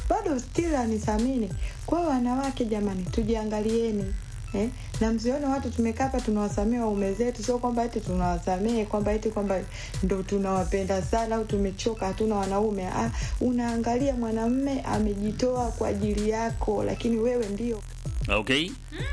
bado still anithamini. Kwa hiyo wanawake, jamani, tujiangalieni. Eh, na msione watu tumekaa hapa tunawasamehe waume zetu, sio kwamba eti tunawasamehe kwamba eti kwamba ndo tunawapenda sana au tumechoka hatuna wanaume. Ah, unaangalia mwanamume amejitoa kwa ajili yako, lakini wewe ndio Okay.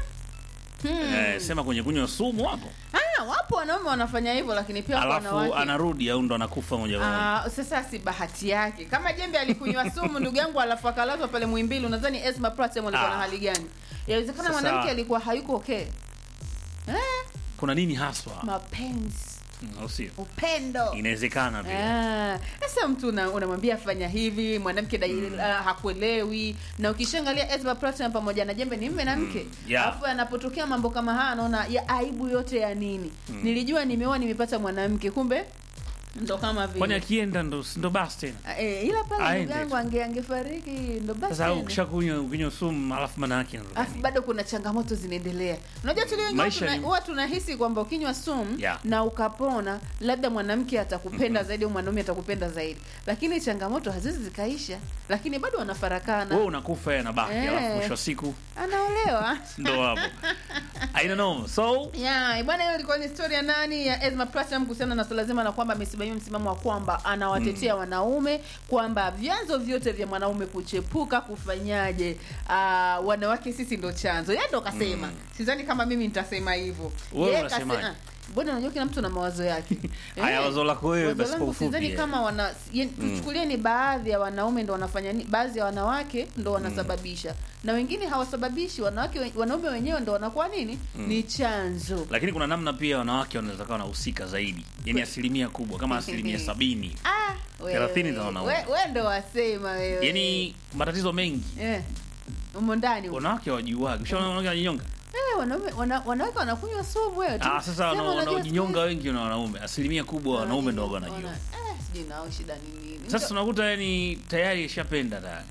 Eh, sema kwenye kunywa sumu hapo. Ah, wapo wanaume wanafanya hivyo lakini pia wapo Alafu wanawake anarudi au ndo anakufa moja kwa moja. Ah, sasa si bahati yake. Kama Jembe alikunywa sumu ndugu yangu, alafu akalazwa pale Muhimbili, unadhani Esma Platinum alikuwa na Ah. hali gani? Yawezekana Sasa- mwanamke alikuwa hayuko okay. Eh, Kuna nini haswa? mapenzi, Mm, Au sio? upendo. Inawezekana pia. Ah, Sasa mtu una- unamwambia fanya hivi, mwanamke dai ah, hakuelewi. Na ukishaangalia Esma Platinum pamoja na Jembe ni mme na mke. yeah. Alafu yanapotokea mambo kama haya anaona ya aibu yote ya nini? Nilijua nimeoa nimepata mwanamke, kumbe ndo kama vile. Kwani akienda ndo ndo basi tena. Eh, ila pale Aende ndugu yangu tu. ange angefariki ndo basi. Sasa au tena. ukishakunywa ukinywa sumu alafu maana yake ndo Alafu gani? bado kuna changamoto zinaendelea. Unajua tulio wengi Maisha tuna- ni- huwa tunahisi kwamba ukinywa sumu Yeah. na ukapona, labda mwanamke atakupenda zaidi au mwanaume atakupenda zaidi, lakini changamoto hazizi zikaisha, lakini bado wanafarakana. Wewe unakufa yeye anabaki Eh. alafu mwisho wa siku Anaolewa. ndo hapo. Haina noma. So Yeah, bwana hiyo ilikuwa ni story ya nani ya Esma Platinum kuhusiana na swala zima la kwamba amesimamia msimamo wa kwamba anawatetea wanaume kwamba vyanzo vyote vya mwanaume kuchepuka kufanyaje, uh, wanawake sisi ndo chanzo. Yeye ndo kasema. Sidhani kama mimi nitasema hivyo. Wewe Yeye unasemaje? kasema- Bwana unajua kila mtu na mawazo yake. Haya, Eh, wazo lako wewe wazo basi kwa langu ufupi, sidhani eh. kama wana ye- tuchukulie ni baadhi ya wanaume ndo wanafanya ni, baadhi ya wanawake ndo wanasababisha na wengine hawasababishi. Wanawake we- wanaume wenyewe ndo wanakuwa nini? Ni chanzo. lakini kuna namna pia wanawake wanaweza kuwa wanahusika zaidi, yaani asilimia kubwa kama asilimia sabini, Ah, wewe. Thelathini za wanaume. We- we ndo wasema wewe. yaani matatizo mengi eh, umo ndani huko. wanawake wajuagi. Ushaona wanawake wanajinyonga? Eh, wanaume wana, wanawake wanakunywa sumu wewe. tu. Ah, sasa Sema wana- unajua wanaojinyonga wengi na wanaume, asilimia kubwa wanaume ndo wana- wanajua. Eh, sijui nao shida ni nini. Sasa unakuta yani tayari ishapenda tayari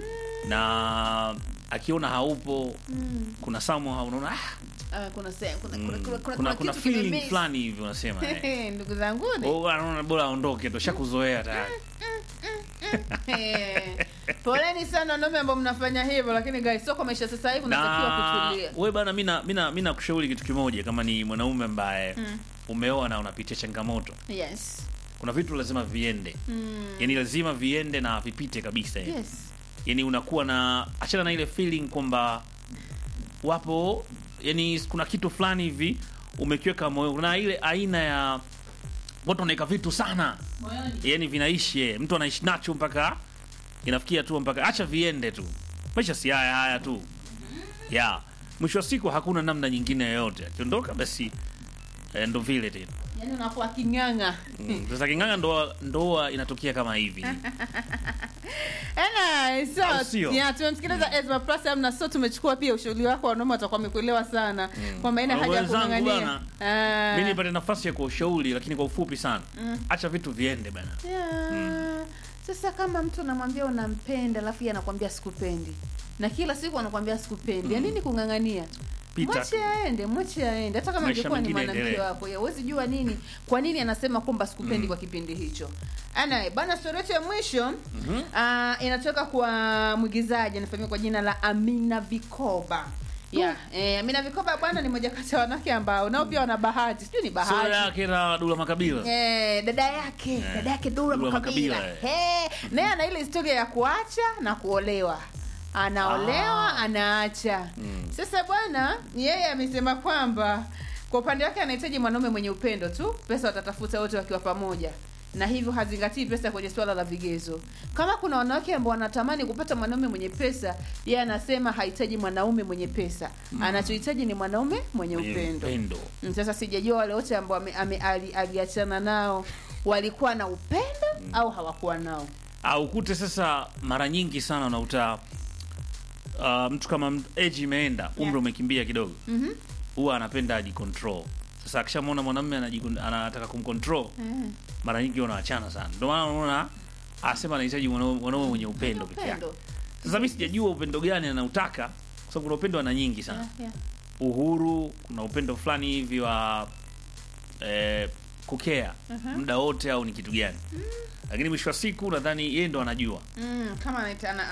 na akiona haupo Mm. kuna somehow unaona ah, Ah, kuna se- kuna kuna mm, kuna kuna, kuna, kuna kitu feeling kimemiss. fulani hivi unasema eh. Ndugu zangu ni. Oh, anaona bora aondoke tu, shakuzoea tayari. Eh, Poleni sana wanaume ambao mnafanya hivyo, lakini guys, sio kwa maisha sasa hivi unatakiwa Na kutulia. wewe bana, mimi na mimi na mimi nakushauri kitu kimoja, kama ni mwanaume ambaye umeoa na unapitia changamoto, Yes. kuna vitu lazima viende, Mm. yani lazima viende na vipite kabisa yani. Yes. yani unakuwa na achana na ile feeling kwamba wapo yani kuna kitu fulani hivi umekiweka moyo kuna ile aina ya watu wanaweka vitu sana yani vinaishi eh. mtu anaishi nacho mpaka inafikia tu mpaka acha viende tu maisha si haya haya tu ya mwisho wa siku hakuna namna nyingine yoyote akiondoka basi eh, ndo vile tena Yaani unakuwa king'ang'a. Mm, sasa king'anga ndoa ndoa inatokea kama hivi Ena, so, Au sio? ya, tumemsikiliza Ezra Platinum na so tumechukua pia ushauri wako, wanaume watakuwa wamekuelewa sana kwamba ina haja ya Wenzangu kung'ang'ania. bana, Ah. mi nipate nafasi ya kuushauri lakini kwa ufupi sana acha vitu viende bana Yeah. Sasa kama mtu anamwambia unampenda alafu yeye anakwambia sikupendi na kila siku anakwambia sikupendi, ya nini kung'ang'ania? Pita Mwache tu. aende, mwache aende. Hata kama Maisha ingekuwa ni mengine mwanamke yaendelee. wako, ya huwezi jua nini, kwa nini anasema kwamba sikupendi kwa kipindi hicho. Ana bana, story yetu ya mwisho ah, inatoka kwa mwigizaji anafahamika kwa jina la Amina Vikoba. Yeah, eh, Amina Vikoba bwana ni moja kati ya wanawake ambao nao pia wana bahati, sijui ni bahati sura yake na Dula Makabila Eh, dada yake dada yake Dula Dula Makabila Makabila, Eh, naye ana ile historia ya kuacha na kuolewa anaolewa Ah. anaacha sasa bwana yeye amesema kwamba kwa upande wake anahitaji mwanaume mwenye upendo tu pesa watatafuta wote wakiwa pamoja na hivyo hazingatii pesa kwenye swala la vigezo kama kuna wanawake ambao wanatamani kupata mwanaume mwenye pesa yeye anasema hahitaji mwanaume mwenye pesa anachohitaji ni mwanaume mwenye Mwenye upendo upendo. Mm, sasa sijajua wale wote ambao ame- ame- ali- aliachana nao walikuwa na upendo au hawakuwa nao au kute sasa mara nyingi sana unakuta uh, mtu kama m- age imeenda umri Yeah. umekimbia kidogo Mhm. huwa anapenda ajicontrol sasa akishamwona mwanamume anajikon- anataka kumcontrol mara nyingi wanaachana sana ndio maana unaona asema anahitaji mwanaume mwanaume mwenye upendo peke yake upendo sasa mi sijajua upendo gani anautaka kwa sababu kuna upendo ana nyingi sana Yeah, yeah. uhuru kuna upendo fulani hivi wa eh, kukea muda wote au ni kitu gani lakini mwisho wa siku nadhani yeye ndo anajua Mm, kama anaita- ana-